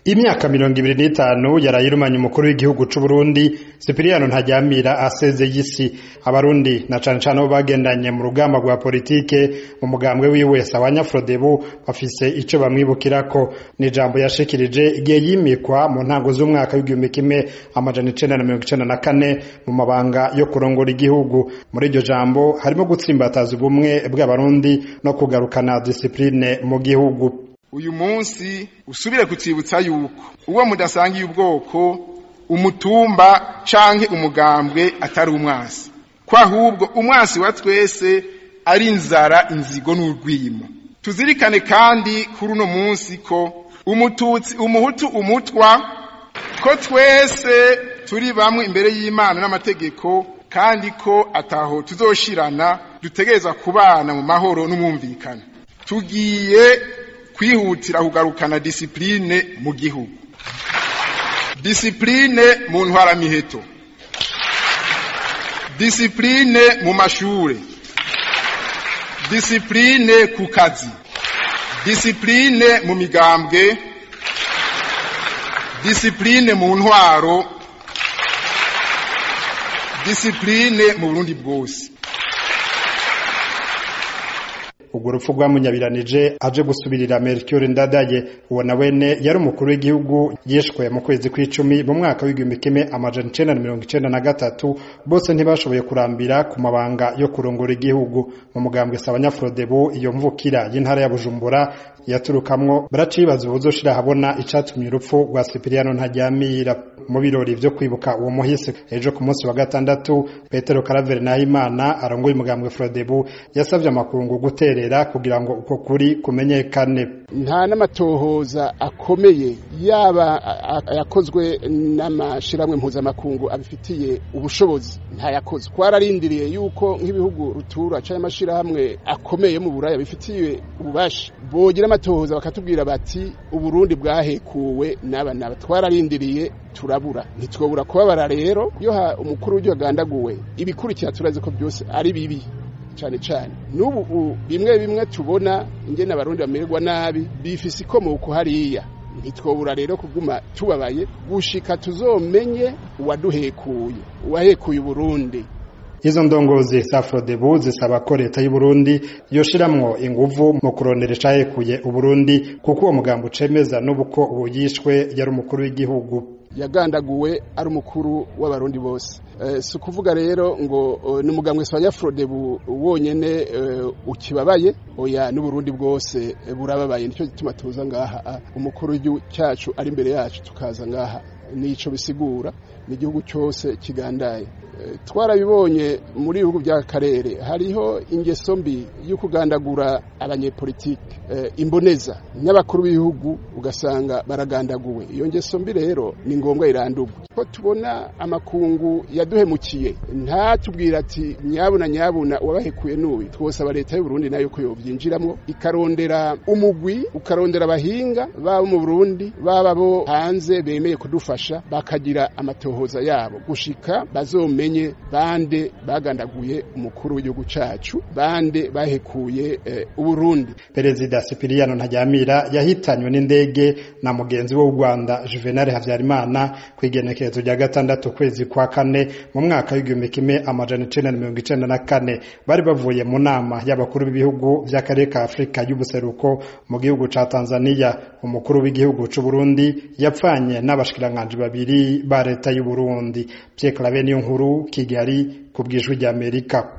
imyaka mirongo ibiri n'itanu yarayirumanye umukuru w'igihugu c'uburundi sipiriyano ntajyamira asezeye isi abarundi na cane cane abo bagendanye mu rugamba rwa politike mu mugambwe wiwe sawanya frodebu bafise ico bamwibukirako ni ijambo yashikirije igihe yimikwa mu ntango z'umwaka w'igihumbi kimwe amajana icenda na mirongo icenda na kane mu mabanga yo kurongora igihugu muri iryo jambo harimo gutsimbataza ubumwe bw'abarundi no kugarukana disipurine mu gihugu uyu munsi usubire kutsibutsa yuko uwo mudasangiye ubwoko umutumba canke umugambwe atari umwasi ko ahubwo umwasi wa twese ari inzara inzigo n'urwimo tuzirikane kandi kuri uno munsi ko umututsi umuhutu umutwa ko twese turi bamwe imbere y'imana n'amategeko kandi ko ataho tuzoshirana dutegereza kubana mu mahoro n'umwumvikano tugiye kwihutira kugarukana disipurine mu gihugu disipurine mu ntwaramiheto disipurine mu mashure disipurine ku kazi disipurine mu migambwe disipurine mu ntwaro disipurine mu burundi bwose urwo rupfu rwamunyabiranije aje gusubirira Melchior Ndadaye uwo na wene yari umukuru w'igihugu yishwe mu kwezi kw'icumi mu mwaka w'igihumbi kimwe amajana icenda na mirongo icenda na gatatu bose ntibashoboye kurambira ku mabanga yo kurongora igihugu mu mugambwe Sabanyafrodebu iyo mvukira y'intara ya Bujumbura yaturukamwo baracibaza ubuzoshira habona icatumye urupfu rwa Sipiriyano Ntajyamira mu birori vyo kwibuka uwo muhisi ejo ku munsi wa gatandatu Petero Karaveri Nahimana arongoye umugambwe Frodebu yasavye amakungu guterera kugira ngo uko kuri kumenyekane nta n'amatohoza akomeye yaba yakozwe n'amashiramwe mpuzamakungu abifitiye ubushobozi ntayakoze twararindiriye yuko nk'ibihugu rutura cyangwa amashirahamwe akomeye mu buraya bifitiye ububasha bogira amatohoza bakatubwira bati uburundi bwahekuwe n'aba n'aba twararindiriye turabura ntitwobura kubabara rero iyo umukuru w'igihugu agandaguwe ibikurikira turazi ko byose ari bibi cyane cyane n'ubu bimwe bimwe tubona ingene abarundi bamererwa nabi bifise ikomoko hariya ntitwobura rero kuguma tubabaye gushika tuzomenye uwaduhekuye uwahekuye uburundi izo ndongozi za Frodebu zisaba ko leta y'u Burundi yoshiramwo inguvu mu kurondera icahekuye uburundi kuko uwo mugambo ucemeza n'ubuko ubu yishwe yari umukuru w'igihugu yagandaguwe ari umukuru w'abarundi bose si ukuvuga rero ngo ni umugambwe wa Frodebu wonyene ukibabaye oya n'uburundi bwose burababaye nicyo gituma tuza ngaha umukuru w'igihugu cyacu ari imbere yacu tukaza ngaha nico bisigura ni igihugu cyose kigandaye twarabibonye muri bihugu by'akarere hariho ingeso mbi yo kugandagura abanyepolitike imboneza n'abakuru b'ibihugu ugasanga baragandaguwe iyo ngeso mbi rero ni ngombwa irandurwe ko tubona amakungu yaduhemukiye ntatubwira ati nyabuna nyabuna uwabahekuye n'uyu twosaba leta y'u Burundi nayo ko yobyinjiramo ikarondera umugwi ukarondera abahinga baba mu Burundi baba bo hanze bemeye kudufasha bakagira amatohoza yabo gushika bazomenye bande bagandaguye umukuru w'igihugu cacu bande bahekuye uburundi perezida Sipiriyano Ntajyamira yahitanywe n'indege na mugenzi w'u Rwanda Juvenal Havyarimana kwigenekerezo rya gatandatu kwezi kwa kane mu mwaka w'igihumbi kimwe amajana icenda na mirongo icenda na kane bari bavuye mu nama y'abakuru b'ibihugu vy'akarere ka Afurika y'ubuseruko mu gihugu ca Tanzania umukuru w'igihugu c'u Burundi yapfanye n'abashikiranganji babiri ba leta y'u Burundi Pierre Claver niyo nkuru Kigali ku bw'ijwi ry'Amerika